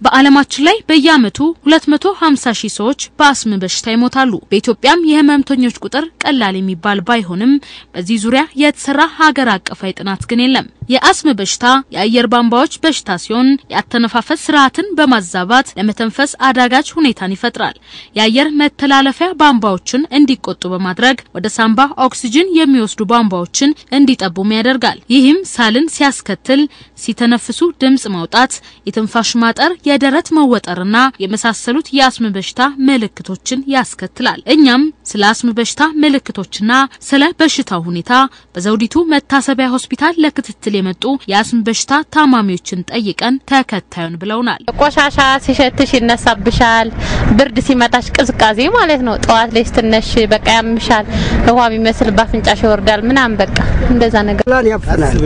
በዓለማችን ላይ በየዓመቱ 250 ሺህ ሰዎች በአስም በሽታ ይሞታሉ። በኢትዮጵያም የህመምተኞች ቁጥር ቀላል የሚባል ባይሆንም በዚህ ዙሪያ የተሰራ ሀገር አቀፋዊ ጥናት ግን የለም። የአስም በሽታ የአየር ቧንቧዎች በሽታ ሲሆን የአተነፋፈስ ስርዓትን በማዛባት ለመተንፈስ አዳጋች ሁኔታን ይፈጥራል። የአየር መተላለፊያ ቧንቧዎችን እንዲቆጡ በማድረግ ወደ ሳምባ ኦክሲጅን የሚወስዱ ቧንቧዎችን እንዲጠቡም ያደርጋል። ይህም ሳልን ሲያስከትል ሲተነፍሱ ድምጽ ማውጣት፣ የትንፋሽ ማጠር፣ የደረት መወጠርና የመሳሰሉት የአስም በሽታ ምልክቶችን ያስከትላል። እኛም ስለ አስም በሽታ ምልክቶችና ስለ በሽታው ሁኔታ በዘውዲቱ መታሰቢያ ሆስፒታል ለክትትል የመጡ የአስም በሽታ ታማሚዎችን ጠይቀን ተከታዩን ብለውናል። ቆሻሻ ሲሸትሽ ይነሳብሻል። ብርድ ሲመታሽ ቅዝቃዜ ማለት ነው። ጠዋት ላይ ስትነሽ በቃ ያምሻል። ውሃ የሚመስል ባፍንጫሽ ይወርዳል ምናምን በቃ እንደዛ ነገር ላን ያፍናል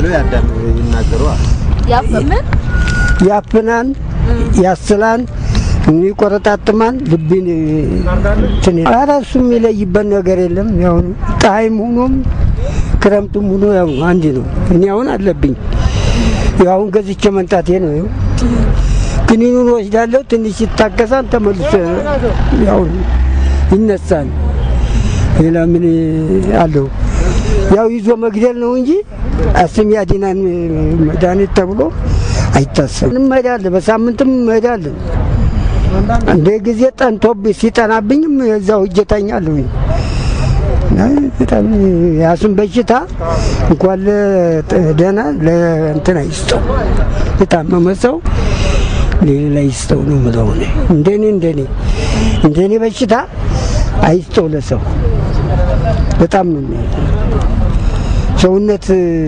ያፍናል፣ ያስላል፣ ይቆረጣጥማል፣ ልብን እንትን ኧረ እሱ የሚለይበት ነገር የለም። ያው ፀሐይም ሆኖም ክረምቱም ሆኖ ያው አንድ ነው። እኔ አሁን አለብኝ ያው አሁን ገዝቼ መንጣቴ ነው። ይኸው ክኒኑን ወስዳለሁ። ትንሽ ይታገሳል፣ ተመልሶ ያው ይነሳል። ሌላ ምን አለው? ያው ይዞ መግደል ነው እንጂ አስም ያድናን መድኃኒት ተብሎ አይታሰብም። እንሄዳለን፣ በሳምንትም እንሄዳለን። እንደ ጊዜ ጠንቶብኝ ሲጠናብኝም እዛው እጄ እተኛለሁ። በጣም የአስም በሽታ እንኳን ለደህና ለእንትን አይስጠው፣ የታመመ ሰው ሌላ ይስጠው ነው የምለው እኔ። እንደኔ እንደኔ እንደኔ በሽታ አይስጠው ለሰው በጣም ነው ሰውነት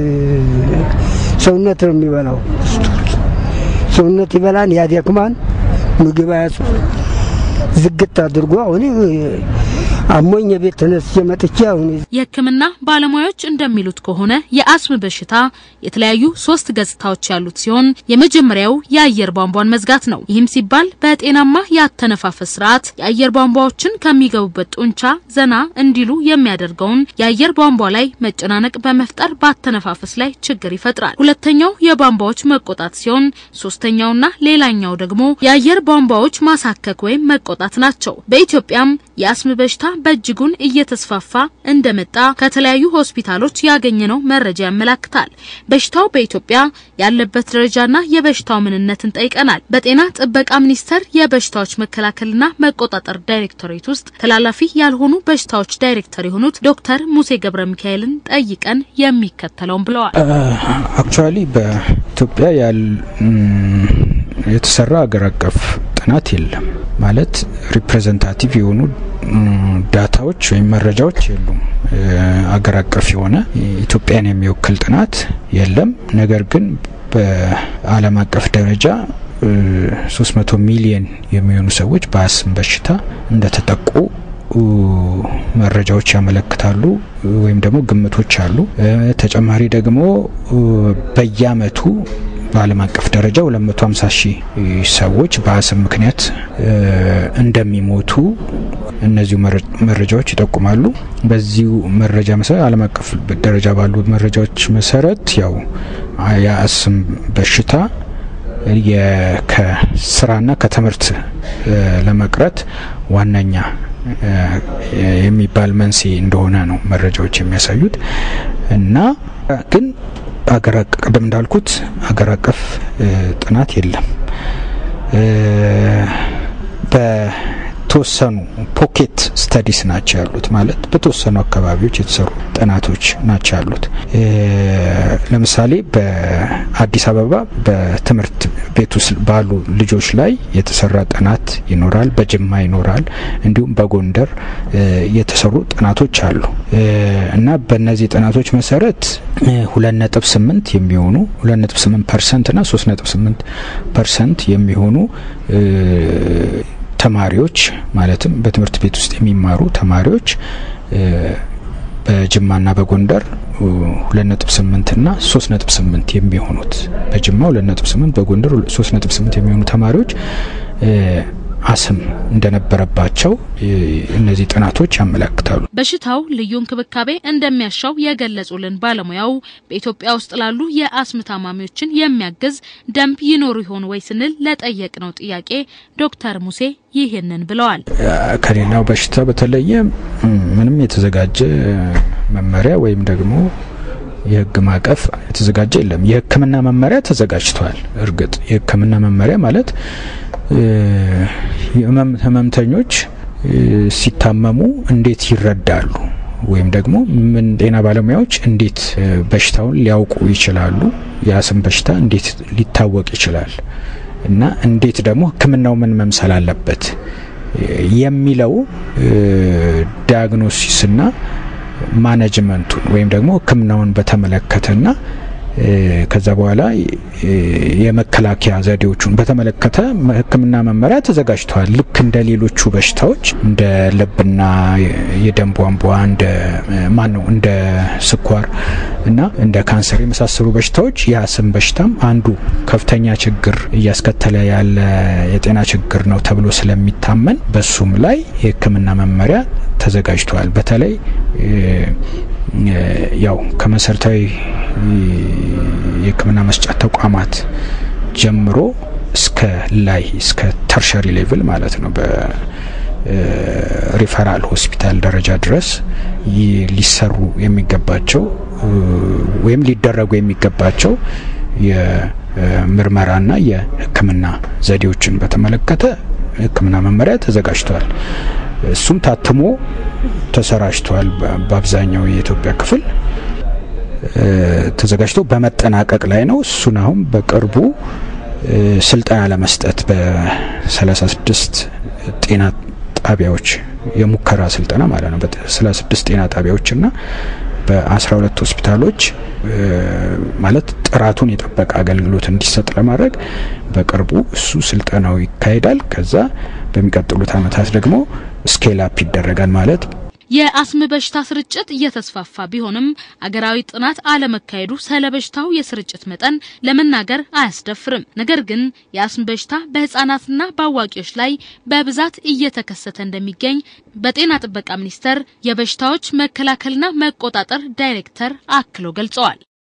ሰውነት ነው የሚበላው። ሰውነት ይበላን፣ ያደክማን፣ ምግብ አያሱ ዝግት አድርጎ አሁን አሞኝ የቤት ተነስቼ መጥቼ አሁን የሕክምና ባለሙያዎች እንደሚሉት ከሆነ የአስም በሽታ የተለያዩ ሶስት ገጽታዎች ያሉት ሲሆን የመጀመሪያው የአየር ቧንቧን መዝጋት ነው። ይህም ሲባል በጤናማ የአተነፋፈስ ስርዓት የአየር ቧንቧዎችን ከሚገቡበት ጡንቻ ዘና እንዲሉ የሚያደርገውን የአየር ቧንቧ ላይ መጨናነቅ በመፍጠር በአተነፋፈስ ላይ ችግር ይፈጥራል። ሁለተኛው የቧንቧዎች መቆጣት ሲሆን ሶስተኛውና ሌላኛው ደግሞ የአየር ቧንቧዎች ማሳከክ ወይም መቆጣት ናቸው። በኢትዮጵያም የአስም በሽታ በእጅጉን እየተስፋፋ እንደመጣ ከተለያዩ ሆስፒታሎች ያገኘነው መረጃ ያመላክታል። በሽታው በኢትዮጵያ ያለበት ደረጃና የበሽታው ምንነትን ጠይቀናል። በጤና ጥበቃ ሚኒስቴር የበሽታዎች መከላከልና መቆጣጠር ዳይሬክቶሬት ውስጥ ተላላፊ ያልሆኑ በሽታዎች ዳይሬክተር የሆኑት ዶክተር ሙሴ ገብረ ሚካኤልን ጠይቀን የሚከተለውን ብለዋል። አክቹዋሊ በኢትዮጵያ የተሰራ አገር አቀፍ ጥናት የለም ማለት ሪፕሬዘንታቲቭ የሆኑ ዳታዎች ወይም መረጃዎች የሉም። አገር አቀፍ የሆነ ኢትዮጵያን የሚወክል ጥናት የለም። ነገር ግን በዓለም አቀፍ ደረጃ 300 ሚሊየን የሚሆኑ ሰዎች በአስም በሽታ እንደተጠቁ መረጃዎች ያመለክታሉ ወይም ደግሞ ግምቶች አሉ። ተጨማሪ ደግሞ በየአመቱ በዓለም አቀፍ ደረጃ 250 ሺህ ሰዎች በአስም ምክንያት እንደሚሞቱ እነዚሁ መረጃዎች ይጠቁማሉ። በዚሁ መረጃ መሰረት ዓለም አቀፍ ደረጃ ባሉ መረጃዎች መሰረት ያው የአስም በሽታ ከስራና ከትምህርት ለመቅረት ዋነኛ የሚባል መንስኤ እንደሆነ ነው መረጃዎች የሚያሳዩት እና ግን አገር ቅድም እንዳልኩት አገር አቀፍ ጥናት የለም። በተወሰኑ ፖኬት ስተዲስ ናቸው ያሉት፣ ማለት በተወሰኑ አካባቢዎች የተሰሩ ጥናቶች ናቸው ያሉት። ለምሳሌ በአዲስ አበባ በትምህርት ቤት ውስጥ ባሉ ልጆች ላይ የተሰራ ጥናት ይኖራል፣ በጅማ ይኖራል፣ እንዲሁም በጎንደር የተሰሩ ጥናቶች አሉ እና በእነዚህ ጥናቶች መሰረት ሁለት ነጥብ ስምንት የሚሆኑ ሁለት ነጥብ ስምንት ፐርሰንት ና ሶስት ነጥብ ስምንት ፐርሰንት የሚሆኑ ተማሪዎች ማለትም በትምህርት ቤት ውስጥ የሚማሩ ተማሪዎች በጅማና በጎንደር ሁለት ነጥብ ስምንት ና ሶስት ነጥብ ስምንት የሚሆኑት በጅማ ሁለት ነጥብ ስምንት በጎንደር ሶስት ነጥብ ስምንት የሚሆኑ ተማሪዎች አስም እንደነበረባቸው እነዚህ ጥናቶች ያመለክታሉ። በሽታው ልዩ እንክብካቤ እንደሚያሻው የገለጹልን ባለሙያው በኢትዮጵያ ውስጥ ላሉ የአስም ታማሚዎችን የሚያግዝ ደንብ ይኖሩ ይሆን ወይ ስንል ለጠየቅነው ጥያቄ ዶክተር ሙሴ ይህንን ብለዋል። ከሌላው በሽታ በተለየ ምንም የተዘጋጀ መመሪያ ወይም ደግሞ የሕግ ማዕቀፍ የተዘጋጀ የለም። የሕክምና መመሪያ ተዘጋጅቷል። እርግጥ የሕክምና መመሪያ ማለት ህመምተኞች ሲታመሙ እንዴት ይረዳሉ ወይም ደግሞ ምን ጤና ባለሙያዎች እንዴት በሽታውን ሊያውቁ ይችላሉ፣ የአስም በሽታ እንዴት ሊታወቅ ይችላል እና እንዴት ደግሞ ህክምናው ምን መምሰል አለበት የሚለው ዲያግኖሲስና ማኔጅመንቱን ወይም ደግሞ ህክምናውን በተመለከተና ከዛ በኋላ የመከላከያ ዘዴዎቹን በተመለከተ ህክምና መመሪያ ተዘጋጅተዋል። ልክ እንደ ሌሎቹ በሽታዎች እንደ ልብና የደም ቧንቧ እንደ ማን ነው እንደ ስኳር እና እንደ ካንሰር የመሳሰሉ በሽታዎች የአስም በሽታም አንዱ ከፍተኛ ችግር እያስከተለ ያለ የጤና ችግር ነው ተብሎ ስለሚታመን በሱም ላይ የህክምና መመሪያ ተዘጋጅተዋል። በተለይ ያው ከመሰረታዊ የህክምና መስጫ ተቋማት ጀምሮ እስከ ላይ እስከ ተርሸሪ ሌቭል ማለት ነው በሪፈራል ሆስፒታል ደረጃ ድረስ ሊሰሩ የሚገባቸው ወይም ሊደረጉ የሚገባቸው የምርመራና የህክምና ዘዴዎችን በተመለከተ ህክምና መመሪያ ተዘጋጅቷል። እሱም ታትሞ ተሰራጭቷል። በአብዛኛው የኢትዮጵያ ክፍል ተዘጋጅቶ በመጠናቀቅ ላይ ነው። እሱን አሁን በቅርቡ ስልጠና ለመስጠት በ36 ጤና ጣቢያዎች የሙከራ ስልጠና ማለት ነው። በ36 ጤና ጣቢያዎችና በ12 ሆስፒታሎች ማለት ጥራቱን የጠበቀ አገልግሎት እንዲሰጥ ለማድረግ በቅርቡ እሱ ስልጠናው ይካሄዳል። ከዛ በሚቀጥሉት ዓመታት ደግሞ ስኬል አፕ ይደረጋል ማለት የአስም በሽታ ስርጭት እየተስፋፋ ቢሆንም አገራዊ ጥናት አለመካሄዱ ስለ በሽታው የስርጭት መጠን ለመናገር አያስደፍርም። ነገር ግን የአስም በሽታ በህጻናትና በአዋቂዎች ላይ በብዛት እየተከሰተ እንደሚገኝ በጤና ጥበቃ ሚኒስቴር የበሽታዎች መከላከልና መቆጣጠር ዳይሬክተር አክለው ገልጸዋል።